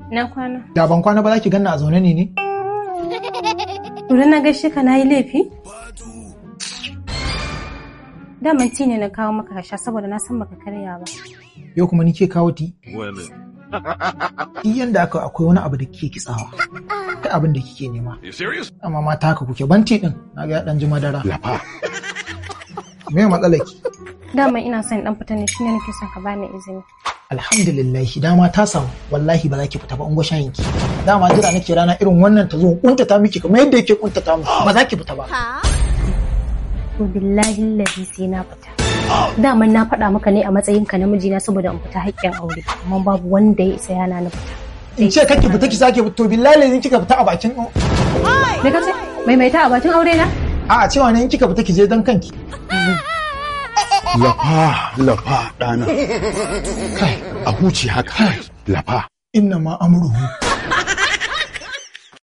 Na kwana. Da ban kwana ba za ki ganna a zaune ne ne? Idan na gaishe ka na yi laifi? Daman ti ne na kawo maka ka sha saboda na san baka karya ba. Yau kuma ni ke kawo ti? Well, Duk yanda aka akwai wani abu da kike kitsawa. Kai abin da kike nema. you serious? Amma mata haka kuke banti din. Na ga ya dan ji madara. Lafa. Me matsalar ki? Daman ina son dan fita ne shine nake son ka bani izini. Alhamdulillah dama ta samu wallahi ba za ki fita ba ungo shayin ki. Dama jira nake rana irin wannan ta zo kuntata miki kamar yadda yake kuntata mu. Ba za ki fita ba. To billahi lazi sai na fita. Daman na faɗa maka ne a matsayin ka namiji na saboda in fita haƙƙin aure. Amma babu wanda ya isa yana na fita. In ce kake fita ki sake fito billahi in kika fita a bakin Me kace? Maimaita a bakin aure na? A'a cewa ne in kika fita ki je dan kanki. Lafa, lafa ɗana. Kai, a huce haka. Lafa. Inna ma amruhu